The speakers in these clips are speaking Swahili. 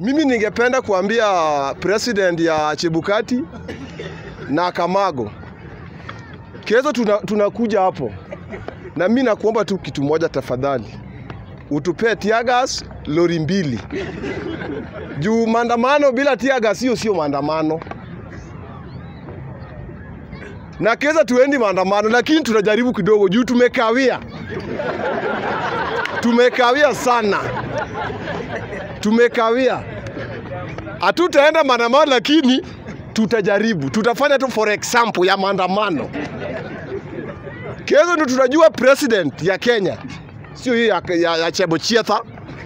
Mimi ningependa kuambia president ya Chebukati na Kamago, kesho tuna, tunakuja hapo, na mimi nakuomba tu kitu moja tafadhali, utupee tiagas lori mbili juu maandamano bila tiagas hiyo sio maandamano, na kesho tuendi maandamano, lakini tunajaribu kidogo juu tumekawia, tumekawia sana tumekawia. Hatutaenda maandamano, lakini tutajaribu, tutafanya tu for example ya maandamano. Kesho ndio tunajua president ya Kenya, sio hii ya, ya, ya Chebochietha.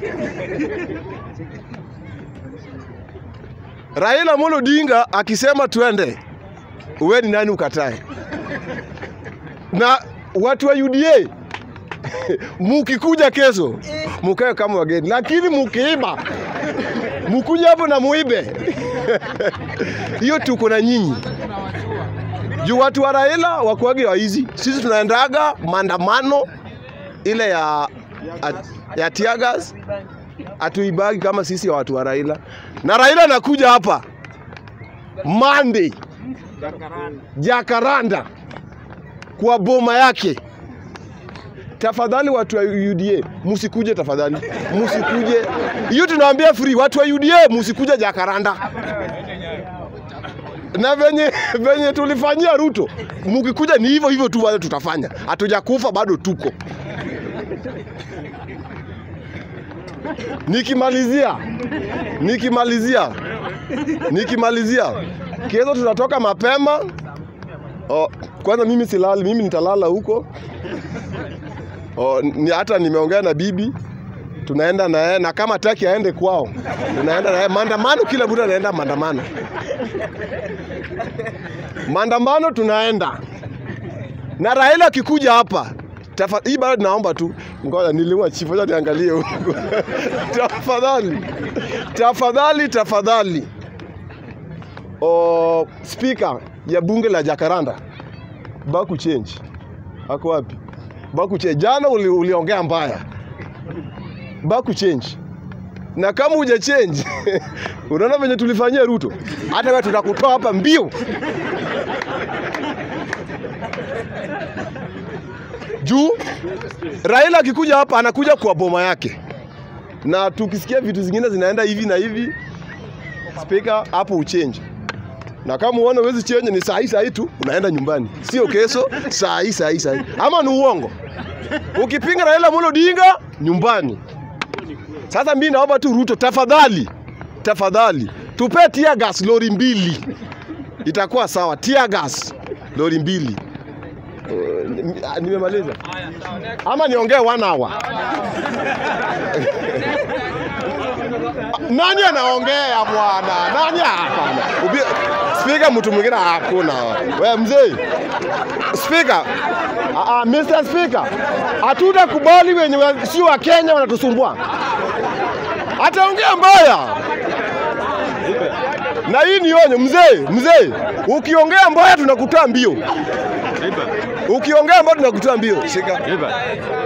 Raila Amolo Odinga akisema twende, uwe ni nani ukatae? Na watu wa UDA mukikuja kesho mukae kama wageni, lakini mukiiba mukuja hapo na muibe hiyo tuko na nyinyi juu watu wa Raila wakuage waizi. Sisi tunaendaga maandamano ile ya, ya tiagas, hatuibagi kama sisi ya watu wa Raila, na Raila anakuja hapa Monday Jakaranda kwa boma yake tafadhali watu wa UDA musikuje, tafadhali musikuje. Hiyo tunawaambia free, watu wa UDA musikuje Jakaranda. Na venye venye tulifanyia Ruto, mukikuja ni hivyo hivyo tu, wale tutafanya. Hatujakufa bado, tuko. Nikimalizia, nikimalizia, nikimalizia, kesho tutatoka mapema. Oh, kwanza mimi silali, mimi nitalala huko. Oh, ni hata nimeongea na bibi tunaenda na yeye na kama taki aende kwao, tunaenda na yeye maandamano. Kila mtu anaenda maandamano, maandamano tunaenda na Raila akikuja hapa tafa, hii bado naomba tu, ngoja niliwa chifu, acha niangalie huko tafadhali, tafadhali, tafadhali. Oh, speaker ya bunge la Jakaranda Baku change ako wapi? Baku change. Jana uli, uliongea mbaya. Baku change. Na kama huja change unaona venye tulifanyia Ruto, hata wewe tutakutoa hapa mbio. Juu Raila akikuja hapa anakuja kwa boma yake, na tukisikia vitu zingine zinaenda hivi na hivi, speaker hapo uchange na kama uone huwezi change ni saa hii saa hii tu unaenda nyumbani, sio kesho, saa hii saa hii saa hii. Ama ni uongo? Ukipinga Raila Amolo Odinga nyumbani. Sasa mimi naomba tu Ruto, tafadhali tafadhali, tupe tear gas lori mbili, itakuwa sawa. Tear gas lori mbili. Uh, nimemaliza ama niongee one hour? Nani anaongea bwana? Nani hapana? Speaker mtu mwingine hakuna. Wewe mzee. Speaker. Ah, Mr. Speaker. Hatutakubali wenye sio wa Kenya wanatusumbua. Ataongea mbaya. Na hii ni onyo mzee, mzee. Ukiongea mbaya tunakutoa mbio. Ukiongea mbaya tunakutoa mbio. Shika.